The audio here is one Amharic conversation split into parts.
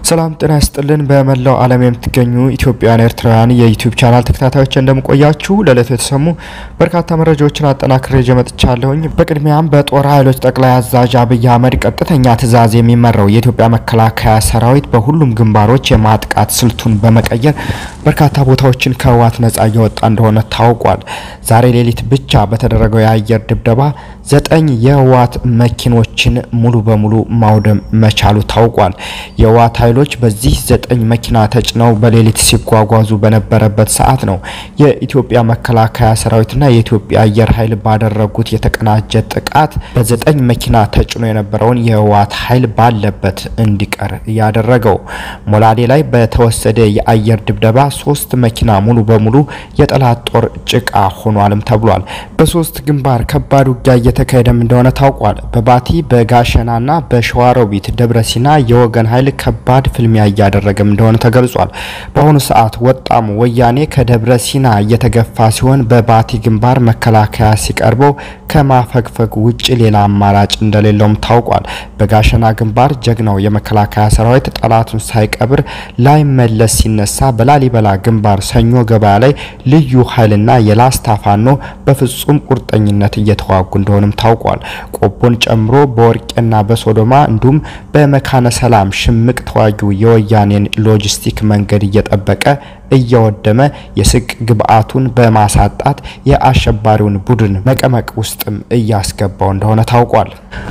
ሰላም ጤና ይስጥልን። በመላው ዓለም የምትገኙ ኢትዮጵያውያን ኤርትራውያን የዩቲዩብ ቻናል ተከታታዮች እንደምቆያችሁ ለዕለቱ የተሰሙ በርካታ መረጃዎችን አጠናክሬ ይዤ መጥቻለሁኝ። በቅድሚያም በጦር ኃይሎች ጠቅላይ አዛዥ አብይ አህመድ ቀጥተኛ ትዕዛዝ የሚመራው የኢትዮጵያ መከላከያ ሰራዊት በሁሉም ግንባሮች የማጥቃት ስልቱን በመቀየር በርካታ ቦታዎችን ከህወሓት ነጻ እያወጣ እንደሆነ ታውቋል። ዛሬ ሌሊት ብቻ በተደረገው የአየር ድብደባ ዘጠኝ የህወሓት መኪኖችን ሙሉ በሙሉ ማውደም መቻሉ ታውቋል። የህወሓት ኃይሎች በዚህ ዘጠኝ መኪና ተጭነው በሌሊት ሲጓጓዙ በነበረበት ሰዓት ነው የኢትዮጵያ መከላከያ ሰራዊትና የኢትዮጵያ አየር ኃይል ባደረጉት የተቀናጀ ጥቃት በዘጠኝ መኪና ተጭኖ የነበረውን የህወሓት ኃይል ባለበት እንዲቀር ያደረገው። ሞላሌ ላይ በተወሰደ የአየር ድብደባ ሶስት መኪና ሙሉ በሙሉ የጠላት ጦር ጭቃ ሆኗልም ተብሏል። በሶስት ግንባር ከባድ ውጊያ እየተካሄደም እንደሆነ ታውቋል። በባቲ በጋሸናና በሸዋሮቢት ደብረሲና የወገን ኃይል ከባድ ፍልሚያ እያደረገም እንደሆነ ተገልጿል። በአሁኑ ሰዓት ወጣሙ ወያኔ ከደብረ ሲና እየተገፋ ሲሆን በባቲ ግንባር መከላከያ ሲቀርበው ከማፈግፈግ ውጭ ሌላ አማራጭ እንደሌለውም ታውቋል። በጋሸና ግንባር ጀግናው የመከላከያ ሰራዊት ጠላቱን ሳይቀብር ላይመለስ ሲነሳ፣ በላሊበላ ግንባር ሰኞ ገበያ ላይ ልዩ ኃይልና የላስታ ፋኖ በፍጹም ቁርጠኝነት እየተዋጉ እንደሆነም ታውቋል። ቆቦን ጨምሮ በወርቄና በሶዶማ እንዲሁም በመካነ ሰላም ሽምቅ ተዋጊው የወያኔን ሎጂስቲክ መንገድ እየጠበቀ እየወደመ የስቅ ግብአቱን በማሳጣት የአሸባሪውን ቡድን መቀመቅ ውስጥም እያስገባው እንደሆነ ታውቋል።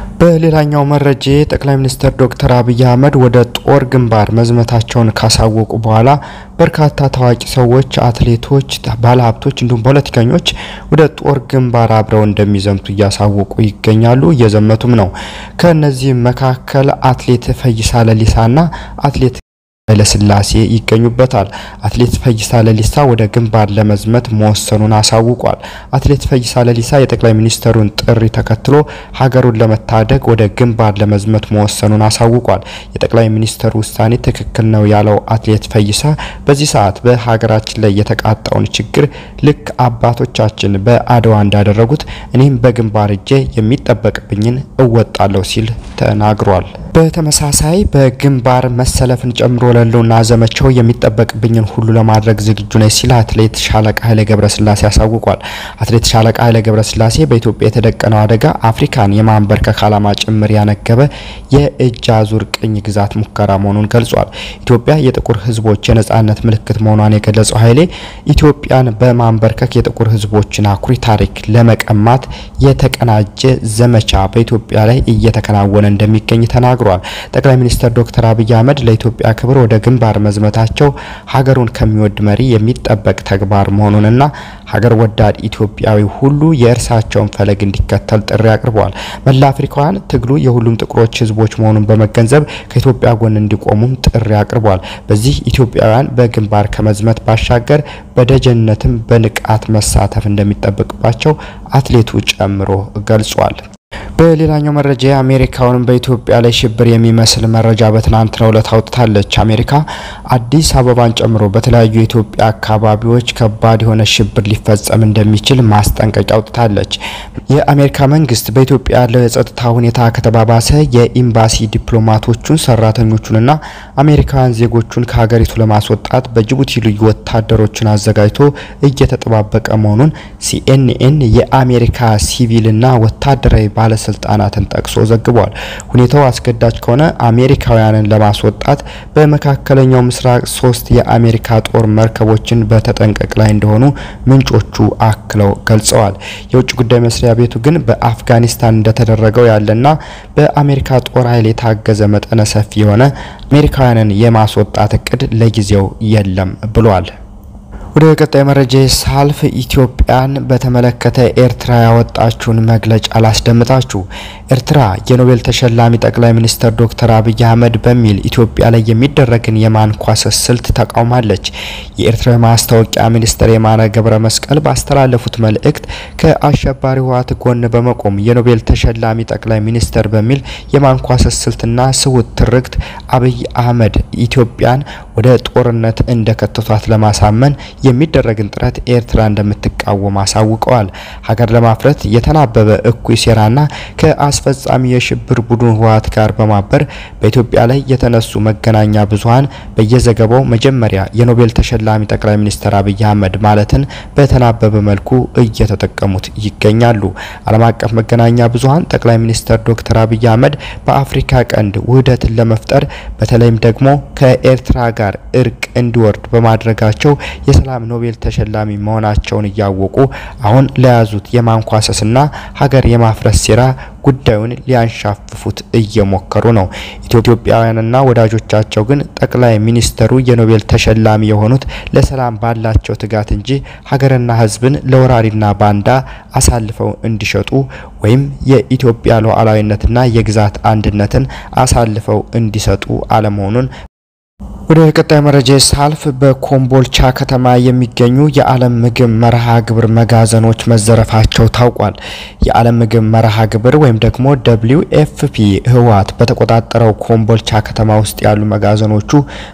በሌላኛው መረጃ ጠቅላይ ሚኒስትር ዶክተር አብይ አህመድ ወደ ጦር ግንባር መዝመታቸውን ካሳወቁ በኋላ በርካታ ታዋቂ ሰዎች፣ አትሌቶች፣ ባለሀብቶች እንዲሁም ፖለቲከኞች ወደ ጦር ግንባር አብረው እንደሚዘምቱ እያሳወቁ ይገኛሉ። እየዘመቱም ነው። ከእነዚህም መካከል አትሌት ፈይሳ ለሊሳና አትሌት ኃይለስላሴ ይገኙበታል። አትሌት ፈይሳ ለሊሳ ወደ ግንባር ለመዝመት መወሰኑን አሳውቋል። አትሌት ፈይሳ ለሊሳ የጠቅላይ ሚኒስትሩን ጥሪ ተከትሎ ሀገሩን ለመታደግ ወደ ግንባር ለመዝመት መወሰኑን አሳውቋል። የጠቅላይ ሚኒስትሩ ውሳኔ ትክክል ነው ያለው አትሌት ፈይሳ በዚህ ሰዓት በሀገራችን ላይ የተቃጣውን ችግር ልክ አባቶቻችን በአድዋ እንዳደረጉት እኔም በግንባር እጄ የሚጠበቅብኝን እወጣለሁ ሲል ተናግሯል። በተመሳሳይ በግንባር መሰለፍን ጨምሮ ለህልውና ዘመቻው የሚጠበቅብኝን ሁሉ ለማድረግ ዝግጁ ነኝ ሲል አትሌት ሻለቃ ኃይለ ገብረስላሴ አሳውቋል። አትሌት ሻለቃ ኃይለ ገብረስላሴ በኢትዮጵያ የተደቀነው አደጋ አፍሪካን የማንበርከክ ዓላማ ጭምር ያነገበ የእጅ አዙር ቅኝ ግዛት ሙከራ መሆኑን ገልጿል። ኢትዮጵያ የጥቁር ህዝቦች የነጻነት ምልክት መሆኗን የገለጸው ኃይሌ ኢትዮጵያን በማንበርከክ የጥቁር ህዝቦችን አኩሪ ታሪክ ለመቀማት የተቀናጀ ዘመቻ በኢትዮጵያ ላይ እየተከናወነ እንደሚገኝ ተናግሯል። ጠቅላይ ሚኒስትር ዶክተር አብይ አህመድ ለኢትዮጵያ ክብር ወደ ግንባር መዝመታቸው ሀገሩን ከሚወድ መሪ የሚጠበቅ ተግባር መሆኑንና ሀገር ወዳድ ኢትዮጵያዊ ሁሉ የእርሳቸውን ፈለግ እንዲከተል ጥሪ አቅርበዋል። መላ አፍሪካውያን ትግሉ የሁሉም ጥቁሮች ህዝቦች መሆኑን በመገንዘብ ከኢትዮጵያ ጎን እንዲቆሙም ጥሪ አቅርበዋል። በዚህ ኢትዮጵያውያን በግንባር ከመዝመት ባሻገር በደጀነትም በንቃት መሳተፍ እንደሚጠበቅባቸው አትሌቱ ጨምሮ ገልጿል። በሌላኛው መረጃ አሜሪካውንም በኢትዮጵያ ላይ ሽብር የሚመስል መረጃ በትናንትናው ዕለት አውጥታለች። አሜሪካ አዲስ አበባን ጨምሮ በተለያዩ የኢትዮጵያ አካባቢዎች ከባድ የሆነ ሽብር ሊፈጸም እንደሚችል ማስጠንቀቂያ አውጥታለች። የአሜሪካ መንግስት በኢትዮጵያ ያለው የጸጥታ ሁኔታ ከተባባሰ የኤምባሲ ዲፕሎማቶቹን፣ ሰራተኞቹንና አሜሪካውያን ዜጎቹን ከሀገሪቱ ለማስወጣት በጅቡቲ ልዩ ወታደሮችን አዘጋጅቶ እየተጠባበቀ መሆኑን ሲኤንኤን የአሜሪካ ሲቪልና ወታደራዊ ባለስልጣናትን ጠቅሶ ዘግቧል። ሁኔታው አስገዳጅ ከሆነ አሜሪካውያንን ለማስወጣት በመካከለኛው ምስራቅ ሶስት የአሜሪካ ጦር መርከቦችን በተጠንቀቅ ላይ እንደሆኑ ምንጮቹ አክለው ገልጸዋል። የውጭ ጉዳይ መስሪያ ቤቱ ግን በአፍጋኒስታን እንደተደረገው ያለና በአሜሪካ ጦር ኃይል የታገዘ መጠነ ሰፊ የሆነ አሜሪካውያንን የማስወጣት እቅድ ለጊዜው የለም ብሏል። ወደ ቀጣይ መረጃ ሳልፍ ኢትዮጵያን በተመለከተ ኤርትራ ያወጣችውን መግለጫ ላስደምጣችሁ። ኤርትራ የኖቤል ተሸላሚ ጠቅላይ ሚኒስትር ዶክተር አብይ አህመድ በሚል ኢትዮጵያ ላይ የሚደረግን የማንኳሰስ ስልት ተቃውማለች። የኤርትራ ማስታወቂያ ሚኒስትር የማነ ገብረ መስቀል ባስተላለፉት መልእክት ከአሸባሪ ህወሓት ጎን በመቆም የኖቤል ተሸላሚ ጠቅላይ ሚኒስትር በሚል የማንኳሰስ ስልትና ስውት ትርክት አብይ አህመድ ኢትዮጵያን ወደ ጦርነት እንደከተቷት ለማሳመን የሚደረግን ጥረት ኤርትራ እንደምትቃወም አሳውቀዋል። ሀገር ለማፍረት የተናበበ እኩይ ሴራና ከአስፈጻሚ የሽብር ቡድን ህወሓት ጋር በማበር በኢትዮጵያ ላይ የተነሱ መገናኛ ብዙኃን በየዘገባው መጀመሪያ የኖቤል ተሸላሚ ጠቅላይ ሚኒስትር አብይ አህመድ ማለትን በተናበበ መልኩ እየተጠቀሙት ይገኛሉ። ዓለም አቀፍ መገናኛ ብዙኃን ጠቅላይ ሚኒስትር ዶክተር አብይ አህመድ በአፍሪካ ቀንድ ውህደትን ለመፍጠር በተለይም ደግሞ ከኤርትራ ጋር እርቅ እንዲወርድ በማድረጋቸው የሰላም ኖቤል ተሸላሚ መሆናቸውን እያወቁ አሁን ለያዙት የማንኳሰስና ሀገር የማፍረስ ሴራ ጉዳዩን ሊያንሻፍፉት እየሞከሩ ነው። ኢትዮጵያውያንና ወዳጆቻቸው ግን ጠቅላይ ሚኒስተሩ የኖቤል ተሸላሚ የሆኑት ለሰላም ባላቸው ትጋት እንጂ ሀገርና ሕዝብን ለወራሪና ባንዳ አሳልፈው እንዲሸጡ ወይም የኢትዮጵያ ሉዓላዊነትና የግዛት አንድነትን አሳልፈው እንዲሰጡ አለመሆኑን ወደ ቀጣይ መረጃ ሳልፍ በኮምቦልቻ ከተማ የሚገኙ የዓለም ምግብ መርሃ ግብር መጋዘኖች መዘረፋቸው ታውቋል። የዓለም ምግብ መርሃ ግብር ወይም ደግሞ ደብሊው ኤፍፒ ህወሓት በተቆጣጠረው ኮምቦልቻ ከተማ ውስጥ ያሉ መጋዘኖቹ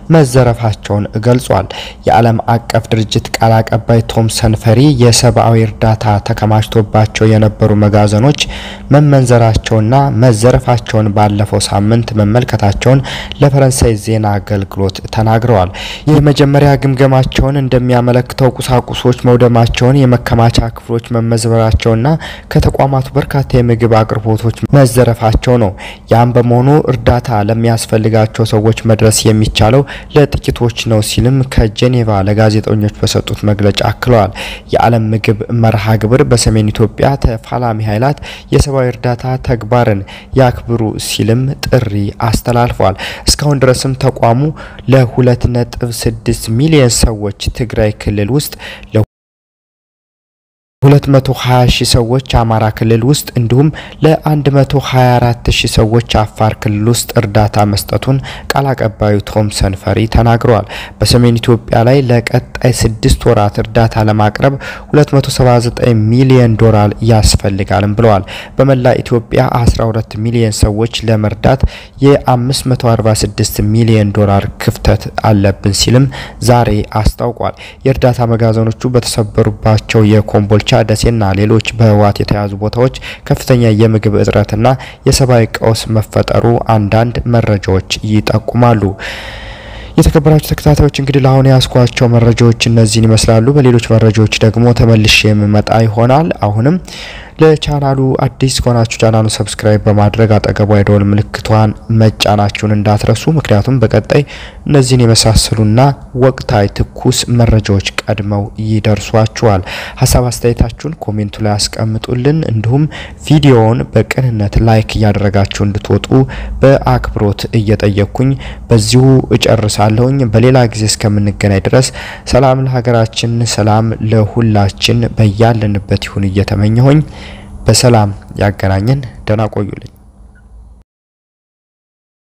መዘረፋቸውን ገልጿል። የዓለም አቀፍ ድርጅት ቃል አቀባይ ቶምሰን ፈሪ የሰብአዊ እርዳታ ተከማችቶባቸው የነበሩ መጋዘኖች መመንዘራቸውና መዘረፋቸውን ባለፈው ሳምንት መመልከታቸውን ለፈረንሳይ ዜና አገልግሎት ተናግረዋል። የመጀመሪያ ግምገማቸውን እንደሚያመለክተው ቁሳቁሶች መውደማቸውን፣ የመከማቻ ክፍሎች መመዝበራቸውና ከተቋማቱ በርካታ የምግብ አቅርቦቶች መዘረፋቸው ነው። ያም በመሆኑ እርዳታ ለሚያስፈልጋቸው ሰዎች መድረስ የሚቻለው ለጥቂቶች ነው ሲልም ከጄኔቫ ለጋዜጠኞች በሰጡት መግለጫ አክለዋል። የዓለም ምግብ መርሃ ግብር በሰሜን ኢትዮጵያ ተፋላሚ ኃይላት የሰብአዊ እርዳታ ተግባርን ያክብሩ ሲልም ጥሪ አስተላልፏል። እስካሁን ድረስም ተቋሙ ለሁለት ነጥብ ስድስት ሚሊዮን ሰዎች ትግራይ ክልል ውስጥ 220 ሺህ ሰዎች አማራ ክልል ውስጥ እንዲሁም ለ124 ሺህ ሰዎች አፋር ክልል ውስጥ እርዳታ መስጠቱን ቃል አቀባዩ ቶምሰን ፈሪ ተናግረዋል። በሰሜን ኢትዮጵያ ላይ ለቀጣይ ስድስት ወራት እርዳታ ለማቅረብ 279 ሚሊዮን ዶላር ያስፈልጋልም ብለዋል። በመላ ኢትዮጵያ 12 ሚሊዮን ሰዎች ለመርዳት የ546 ሚሊዮን ዶላር ክፍተት አለብን ሲልም ዛሬ አስታውቋል። የእርዳታ መጋዘኖቹ በተሰበሩባቸው የኮምቦልቻ ደሴና ሌሎች በህወሓት የተያዙ ቦታዎች ከፍተኛ የምግብ እጥረትና የሰብአዊ ቀውስ መፈጠሩ አንዳንድ መረጃዎች ይጠቁማሉ። የተከበራችሁ ተከታታዮች እንግዲህ ለአሁን ያስኳቸው መረጃዎች እነዚህን ይመስላሉ። በሌሎች መረጃዎች ደግሞ ተመልሼ የምመጣ ይሆናል። አሁንም ለቻናሉ አዲስ ከሆናችሁ ቻናሉ ሰብስክራይብ በማድረግ አጠገቧ የደወል ምልክቷን መጫናችሁን እንዳትረሱ። ምክንያቱም በቀጣይ እነዚህን የመሳሰሉና ወቅታዊ ትኩስ መረጃዎች ቀድመው ይደርሷችኋል። ሀሳብ አስተያየታችሁን ኮሜንቱ ላይ አስቀምጡልን። እንዲሁም ቪዲዮውን በቅንነት ላይክ እያደረጋችሁ እንድትወጡ በአክብሮት እየጠየቅኩኝ በዚሁ እጨርሳለሁኝ። በሌላ ጊዜ እስከምንገናኝ ድረስ ሰላም ለሀገራችን፣ ሰላም ለሁላችን በያለንበት ይሁን እየተመኘሁኝ በሰላም ያገናኘን። ደህና ቆዩልኝ።